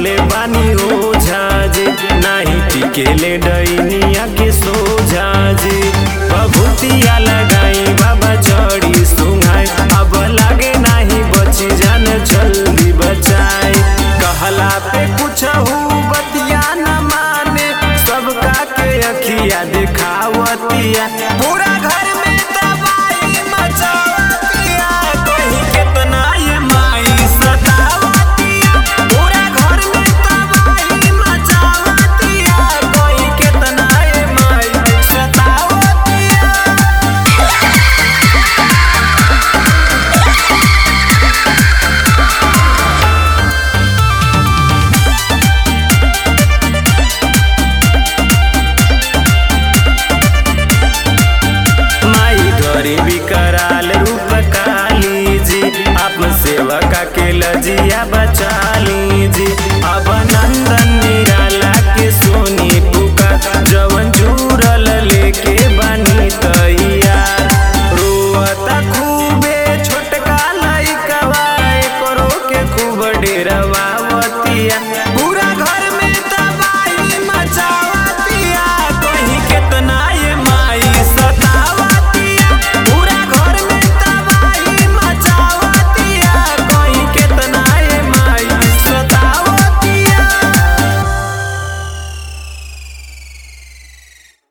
देखले बानी ओझा जी नाही टिकेले डैनिया के सोझा जी बभूतिया लगाई बाबा चढ़ी सुहाई अब लागे नाही बची जान जल्दी बचाई कहला पे कुछ बतिया न माने सबका के अखिया दिखावतिया पूरा घर में